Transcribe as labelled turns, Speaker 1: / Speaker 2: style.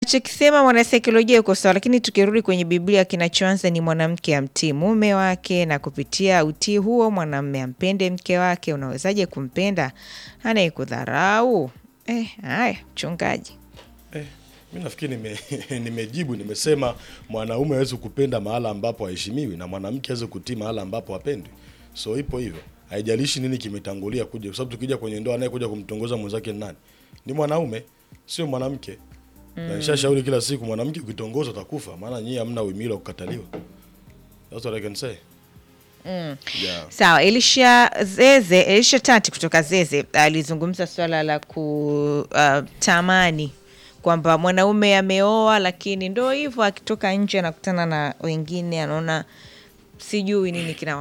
Speaker 1: anachokisema mwanasaikolojia yuko sawa, lakini tukirudi kwenye Biblia, kinachoanza ni mwanamke amtii mume wake, na kupitia utii huo mwanamme ampende mke wake. Unawezaje kumpenda anayekudharau? Eh, haya mchungaji.
Speaker 2: Eh, mi nafikiri nime, nimejibu nimesema mwanaume hawezi kupenda mahala ambapo haheshimiwi na mwanamke hawezi kutii mahala ambapo hapendwi. So ipo hivyo, haijalishi nini kimetangulia kuja, kwa sababu tukija kwenye ndoa, anayekuja kumtongoza mwenzake ni nani? Ni mwanaume, sio mwanamke. Na nishashauri kila siku, mwanamke ukitongoza utakufa, maana nyie hamna uhimili wa kukataliwa. That's what I can say. Yeah.
Speaker 1: Sawa, Elisha Zeze, Elisha Tati kutoka Zeze alizungumza swala la kutamani kwamba mwanaume ameoa, lakini ndo hivyo akitoka nje anakutana na wengine, anaona sijui nini kina